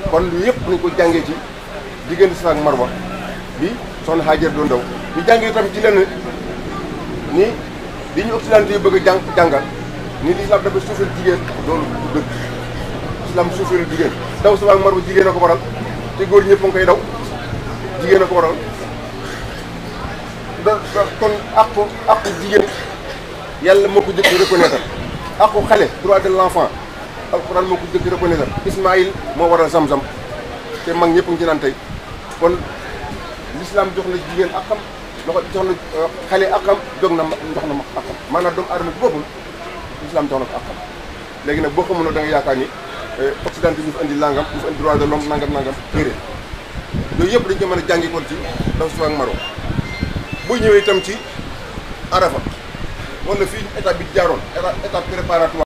kon lu yëpp nañ ko jàngee ci diggante Safa ak Marwa bi soxna Hajar doon daw ñu jàngee tam ci lenn ni li ñu occidentaux yi bëgg a jàng jàngal ni l'islam dafa suufeel jigéen loolu du dëgg islam suufeel jigéen daw Safa ak Marwa jigéen a ko waral te góor ñëpp a ngi koy daw jigéen a ko waral da da kon àqu àqu jigéen yàlla moo ko jëkk reconnaître àqu xale droit de l'enfant alxuraan moo ko jëkk reconnaître Ismaïl moo waral Zamzam te mag ñëpp ngi ci naan tey kon l'islam jox na jigéen akam loxo jox na xale akam jóg na jox na ma akam maanaam doomu aadama bi boppul l'islam jox na ko akam léegi nag boo ko mënoo da nga yaakaar ni occidentaux ñu fi indi langam ñu fi indi droit de l'homme nangam nangam téere yooyu yëpp dañ ko mën a jàngi kon ci daw Safa ak Marwa bu ñëwee itam ci Arafa wala fii étape bi jaaroon étape préparatoire